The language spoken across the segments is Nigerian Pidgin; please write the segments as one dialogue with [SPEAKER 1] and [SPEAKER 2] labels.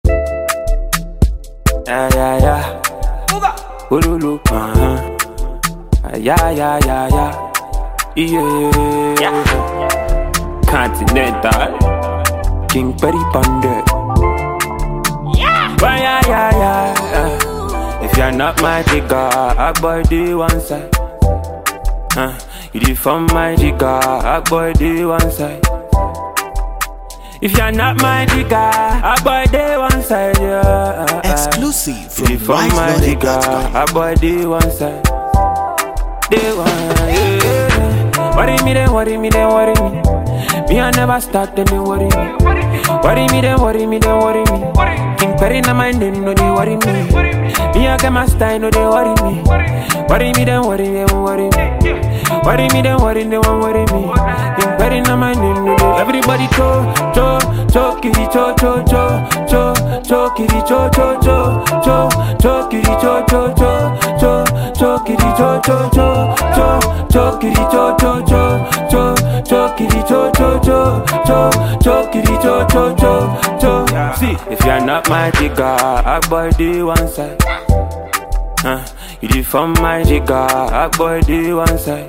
[SPEAKER 1] Yeah, yeah, yeah. Ululu, uh-huh. Ah, Yeah, yeah, yeah, yeah. Yeah. Continental. King Perry Ponder. Yeah. Why, yeah, yeah, yeah. If you're not my jigger, I boy do one side. Uh, you do from my jigger, I boy do one side. If you're not my jigger, I boy do one side, yeah.
[SPEAKER 2] Exclusive from
[SPEAKER 1] If I'm my jigger,
[SPEAKER 2] wiseloaded.com.
[SPEAKER 1] I boy do one side. Day one, yeah. Worry me then, worry me then, worry me. Me I never start them, they worry me. Worry me then, worry me then, worry me. King Perry na my name, no they worry me. Me I get my style, no they worry me. Worry me then, worry me, then, worry me. Worry me then, worry they won't worry me. King Perry na my name, no they. Everybody cho, cho, cho, kitty cho, cho, cho, cho, cho, kitty cho, cho, cho, cho, cho, kitty cho, cho, cho, cho, cho, kitty cho, cho, cho, cho, cho, kitty cho, cho, cho, cho, cho, kitty cho, cho, cho, cho, cho, kitty cho, cho, cho, cho. See, if you're not my jigger, I boy do one side. Uh, you do from my jigger, I boy do one side.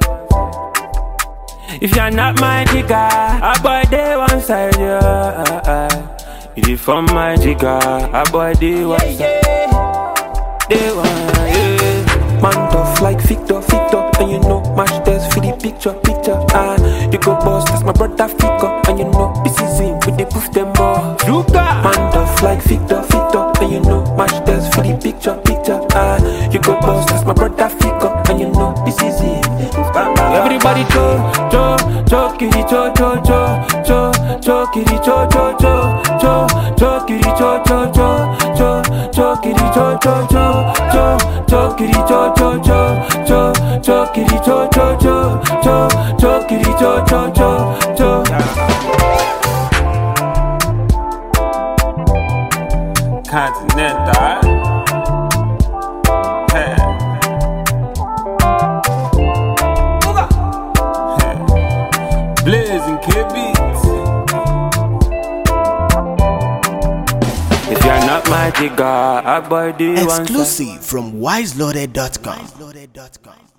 [SPEAKER 1] If you're not my jigger, I boy do one side, yeah. You do from my jigger, I boy do one side. Day one, yeah. Man tough like Victor, Victor, and you know match test for the picture, picture. Ah, you go boss, that's my brother Fico, and you know this is him with the proof them more. Man tough like Victor, Victor, and you know match test for the picture, picture. Ah, you go boss, that's my brother Fico, and you know this is him. Everybody cho, cho, cho, kitty cho, cho, cho, cho, cho, kitty cho, cho, cho, cho, cho, kitty cho, cho, cho, cho, cho, kitty cho, cho, cho, cho, cho, kitty cho, cho, cho, cho, cho, kitty cho, cho, cho, cho, cho, kitty cho, cho, cho, cho. Continental. Hey. Blazing K-Beats. If you're not my jigger, I boy do one side.
[SPEAKER 2] Exclusive from wiseloaded.com.